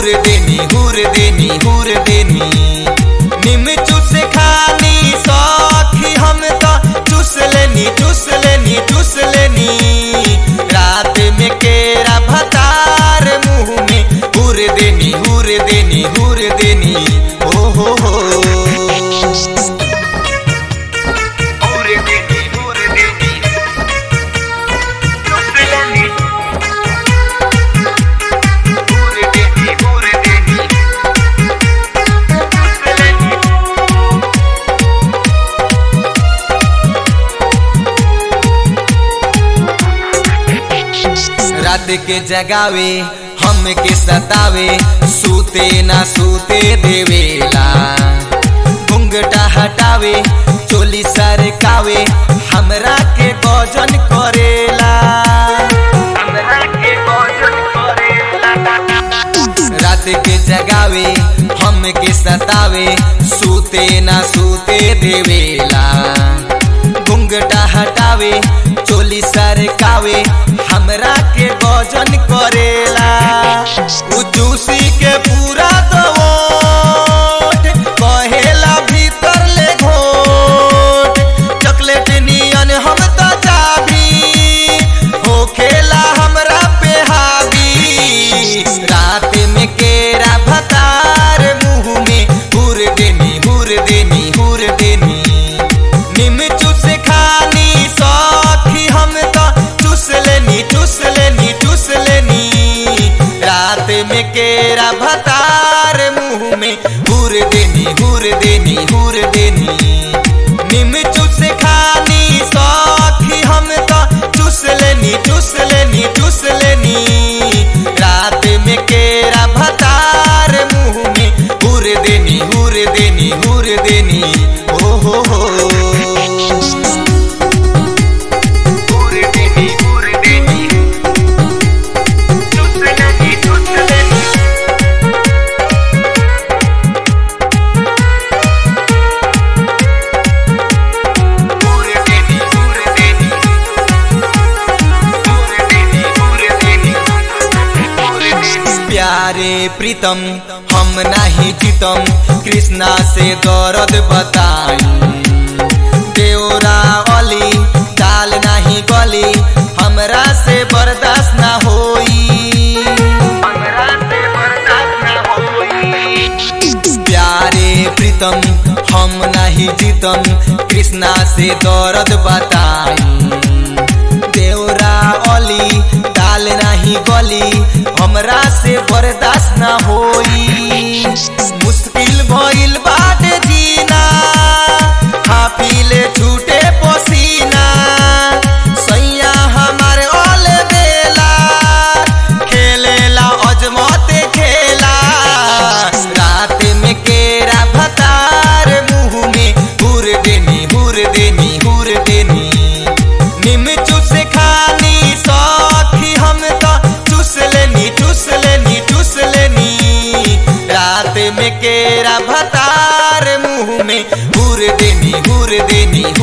हुर देनी हुर देनी हुर देनी निम चूस खानी सखी हम तो चूस लेनी चूस लेनी चूस लेनी रात में केरा भतार मुंह में हुर देनी हुर देनी हुर देनी ओ हो हो हुर देनी हुर देनी चूस लेनी हुर देनी हुर देनी चूस लेनी रात के जगावे हम के सतावे सूते ना सूते देवेला घुंघटा हटावे चोली सरकावे हमरा के गजन करेला हमरा के गजन करेला रात के जगावे हम के सतावे सूते ना सूते देवेला घुंघटा हटावे चोली सरकावे हमरा के गजन करेला उ जूसी के पूरा दवोट कहेला भीतर ले घोट चॉकलेट नियन हम तो चाबी होखेला हमरा पे हावी रात में केरा भतार मुंह में हुर देनी हुर देनी हुर देनी निम चूस खानी सखी हम तो चूस लेनी चूस लेनी चूस लेनी रात में केरा भतार मुंह में हुर देनी हुर देनी हुर देनी निम चूस खानी सखी हम तो चूस लेनी चूस लेनी चूस लेनी रात में केरा भतार मुंह में हुर देनी हुर देनी हुर देनी ओ हो हो हुर देनी हुर देनी चूस लेनी चूस लेनी हुर देनी हुर देनी हुर देनी हुर देनी हुर देनी प्यारे प्रीतम हम नहीं जीतम कृष्णा से दर्द बताई देवरा अली दाल नहीं गली हमरा से बर्दाश्त ना होई हमरा से बर्दाश्त ना होई प्यारे प्रीतम हम नहीं जीतम कृष्णा से दर्द बताई देवरा अली दाल नहीं गली हमरा से बर्दाश्त ना होई मुश्किल भइल बाटे जीना हाफिले छूटे पसीना सैया हमारे ओल बेला खेलेला अजमत खेला रात में केरा भतार मुंह में हुर देनी हुर देनी हुर देनी निम चूस खानी सखी हम तो चूस लेनी चूस लेनी चूस लेनी रात में केरा भतार मुंह में हुर देनी हुर देनी